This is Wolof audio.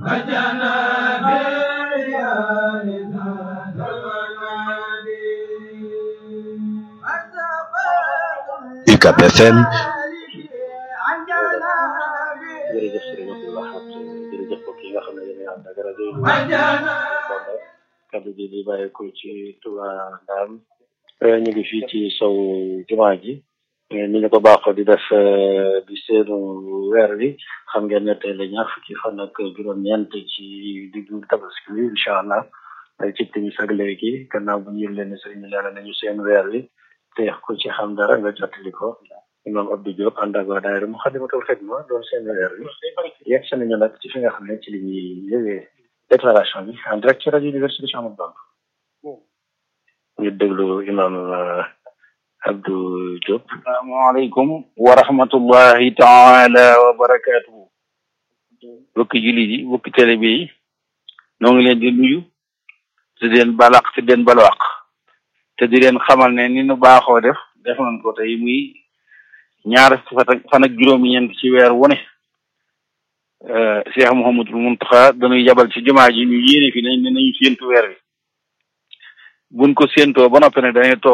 UCAB FM jërëjëf sëriñ Abdou Lahad jërëjëf mbokk yi nga xam ne yéen a ànd ak rajo yi kaddu gi di bàyyeeko ci Touba Ndam ñu ngi fii ci sow jumaa ji ni ñu ko baaxoo di def di seenu weer wi xam ngeen ne tey la ñaar fukki fan ak juróom-ñeent ci diggu tabaski bi incha allah ci timis ak léegi gannaaw bu ñu leen ne sëriñ bi leeral nañu seen weer wi te ku ci xam dara nga jottali ko imam Abdou Diop ànd ak waa daayira Muxaddamatul Xidma doon seen weer wi yegg si nañu nag ci fi nga xam ne ci li ñuy yëwee déclaration bi en direct ci rajo Université Cheikh Ahmadou Bamba ñu déglu imam Abdou Diop asalaamaaleykum wa rahmatullahi taala wa barakaatuhu bokki jullit yi bokki télé bi noo ngi leen di nuyu te di leen balaq te di leen balwaq te di leen xamal ne ni nu baaxoo def def nañ ko tey muy ñaar fan ak juróom-ñeent ci weer wu ne Cheikh Mouhamadul Muntaxa dañuy yabal ci jumaa ji ñu yéene fi nañ ne nañu séentu weer wi buñ ko séentoo ba noppi ne dañuy toog